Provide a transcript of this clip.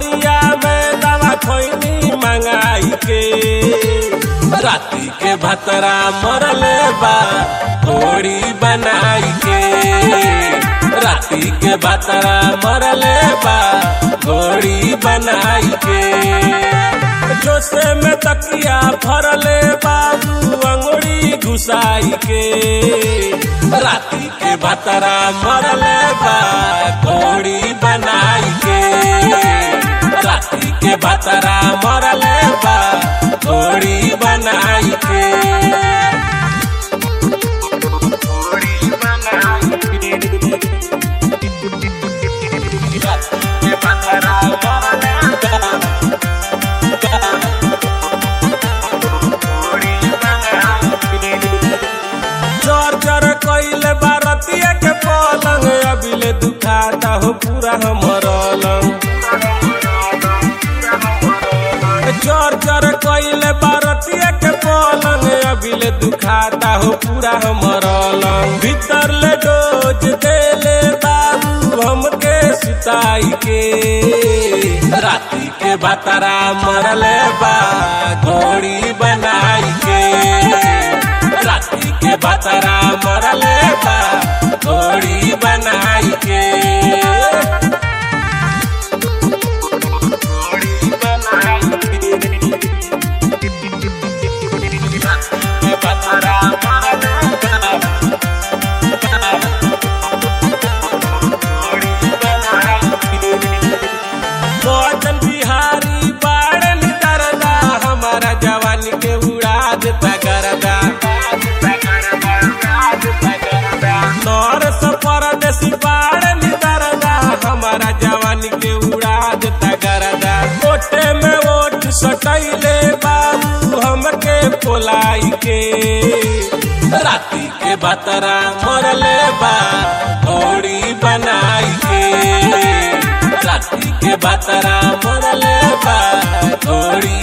बजरिया में दवा खोइनी मंगाई के राती के भतरा मरले बा घोड़ी बनाई के राती के भतरा मरले बा घोड़ी बनाई के जोसे में तकिया भरले बाबू अंगुड़ी घुसाई के राती के भतरा मरले बा घोड़ी बनाई के राती के भतरा मरले बा घोड़ी बनाई के चर चर कइले बारतिया के पलंग अबिले दुखाता हो पूरा हमर लंग चर चर कइले बारतिया के पलंग अबिले दुखाता हो पूरा हमर लंग भीतर ले डोज देले बाबू हमके सुताई के राती के बतरा मरले बा घोड़ी बनाई के राती के बतरा मरले बा घोड़ी बनाई के के बतरा मरले बचन बिहारी बाड़न करदा हमारा जवानी के उड़ा देता करदा नौर से परदेसी बाड़न करदा हमारा जवानी के उड़ा देता करदा ओटे में ओट सटैले बाबू हमके पोलाई के राती के बतरा मरले बा घोड़ी बनाई के राती के बतरा मरले बा घोड़ी